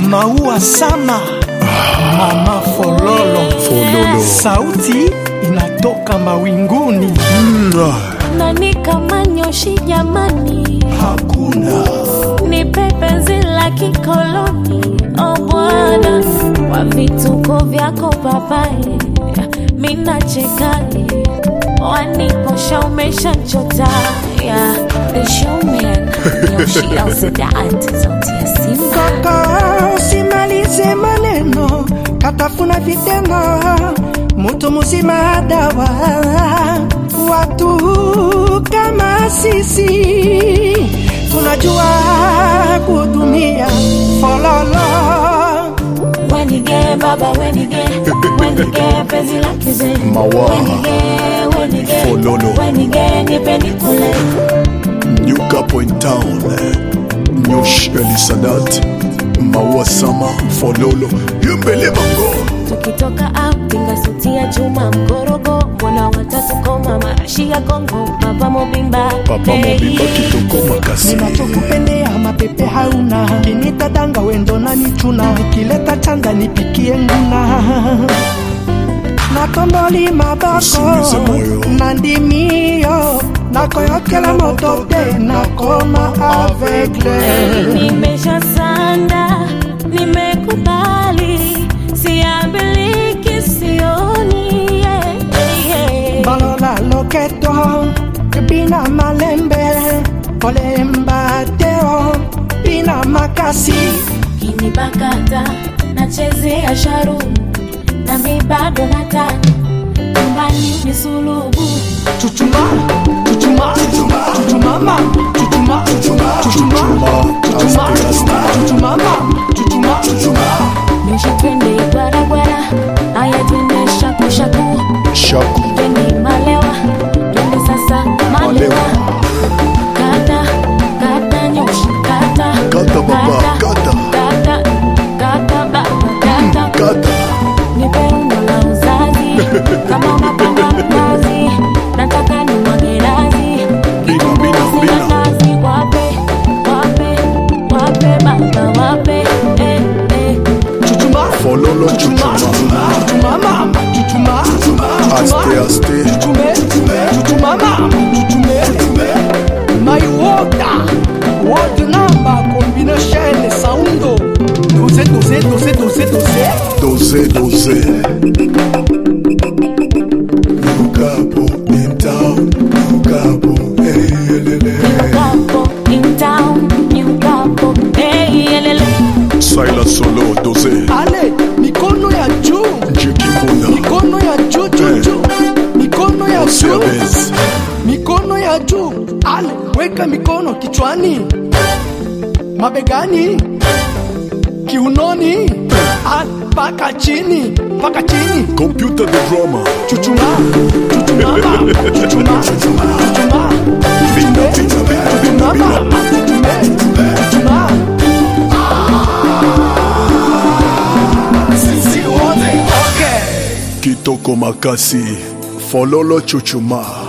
maua sama mama fololo Fololo. sauti inatoka mawinguni nani kama nyoshi jamani, hakuna nipe penzi la kikoloni o Bwana, kwa vituko vyako papai, mina chekani waniposha umeshachota yeah. The showman Yoshi Elsidat, sauti ya Simba kaka usimalize maneno katafuna vitendo mutu muzima dawa watu kama sisi tunajua kutumia fololo wenige baba wenige wenige penzi la kizee Mawa. wenige wenige Fololo. wenige nipe nikule New Capo in town. Nyosh Elisadat. Maua Sama. Fololo. Yumbele Mango. tukitoka apinga suti ya chuma mkorogo mbona watatu koma marashi ya kongo papa mobimba Papa Mobimba Kitoko Makasi. ninachokupendea mapepe hauna kinitadanga wendo na nichuna kileta chanda nipikie nguna natomboli maboko Usiumize moyo. na ndimio nakoyokela moto te nakoma aveugle nimesha sanda nimekubali siambiliki sioni yeah, yeah. balola loketo bina malembe kolemba teo bina makasi kinibakata nachezea sharu nami bado nataka nyumbani ni sulubu chuchuma chuchuma chuchumama chuchuma chuchuma chuchuma chuchumama chuchuma Nyosha twende gwaragwara aya twende shakushaku Shaku. twende malewa twende sasa malewa kata kata nyosha kata Kata baba, kata. kata kata baba kata Kata. nipe umbo la uzazi kama unapanga mnazi nataka ni mwagerazi Bina, bina, bina. nazi wape wape wape baba wape eh, eh. chuchuma Fololo chuchuma Chuchuma. chuchumama chuchuma Aste, aste. chuchume chuchumama chuchume my water water number combination saundo doze doze doze doze doze Doze, doze. New Capo in town. New Capo. Hey, elele. New Capo in town, New Capo, hey, elele. Silas Solo, doze. ale mikono ya juu Jiki Muna. mikono ya juu juu juu mikono ya Sia juu Bez. mikono ya juu ale weka mikono kichwani mabegani kiunoni ale paka chini paka chini Computer the drama. chuchuma chuchumama chuchuma chuchuma Bina, bina, bina, bina, mama bina. chuchume chuchuma sisi wote okay Kitoko Makasi. Fololo Chuchuma.